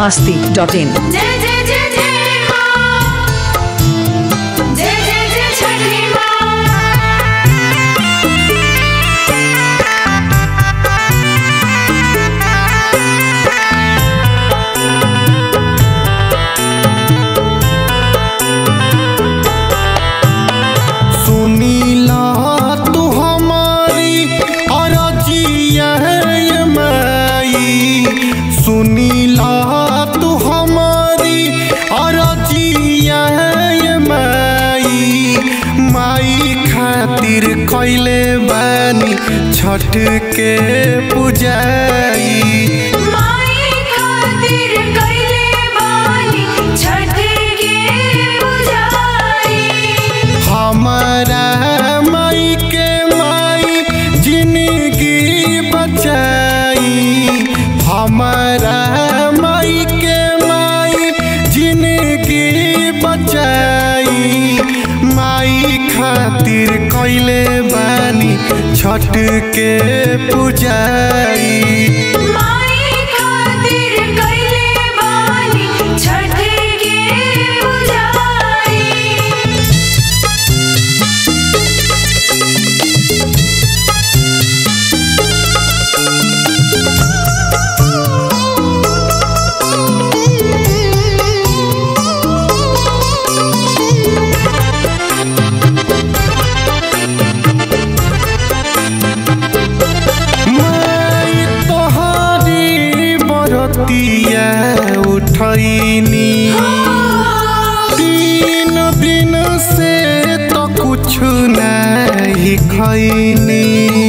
masti.in. जय जय जय जय माँ जय जय जय छठी माँ सुनीला तू हमारी अरजिया है माई सुनीला तू हमारी अरजिया है माई माई खातिर कैले बानी छठ के पुजाई माई खातिर कैले बानी छठ के पुजारी हमारा माई के माई जिंदगी बचाई हमारा माई के माई जिंदगी बचाई माई खातिर कैले बानी छठ के पुजाई माई खातिर कैले बानी छठ के पुजारी माई तोहारी बरतिया उठैनी तीन दिन से तो कुछ नहीं खैनी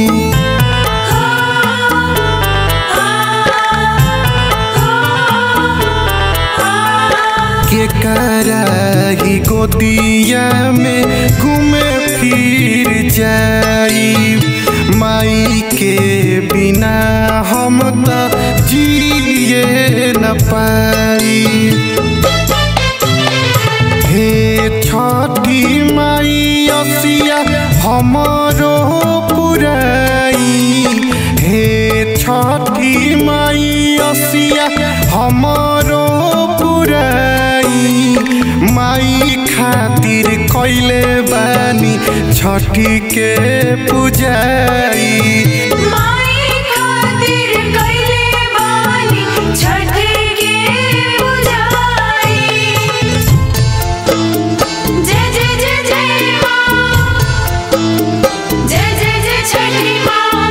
के कराही गोदिया में घूमे फिर जाई माई के बिना हम तो जिए न पाई हे छठी माई असिया हमरो पुराई हे छठी माई असिया हमरो पुराई माई खातिर कैले बानी छठी के पुजाई माई खातिर कैले बानी छठ के पुजारी जय जय जय जय माँ जय जय जय छठी माँ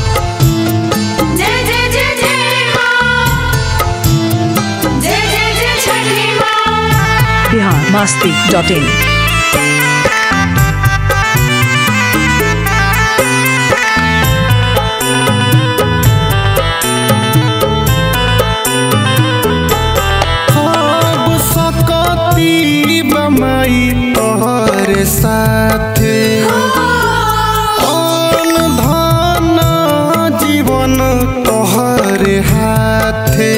जय जय जय जय माँ जय जय जय छठी माँ Bihar masti.in. सब सकती बमाई तोहर साथे अन धन जीवन तोहर हाथे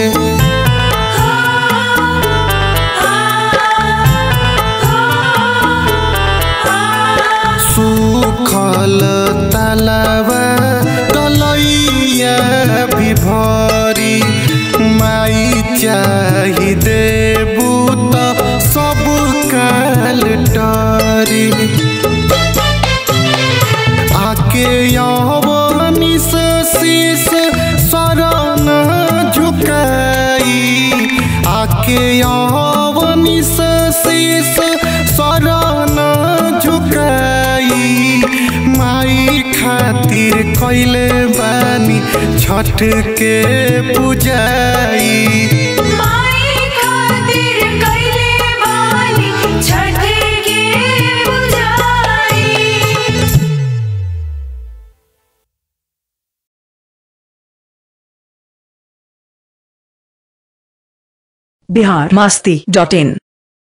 सुखल तलवा तलैया विभरी माई चाही देबू त सब काल डरी आके यवनी से शीस शरण झुकाई आके यवनी से शीस शरण झुकाई माई खातिर कैले बानी छठ के पुजाई माई खातिर कैले बानी छठ के पुजारी Bihar masti.in.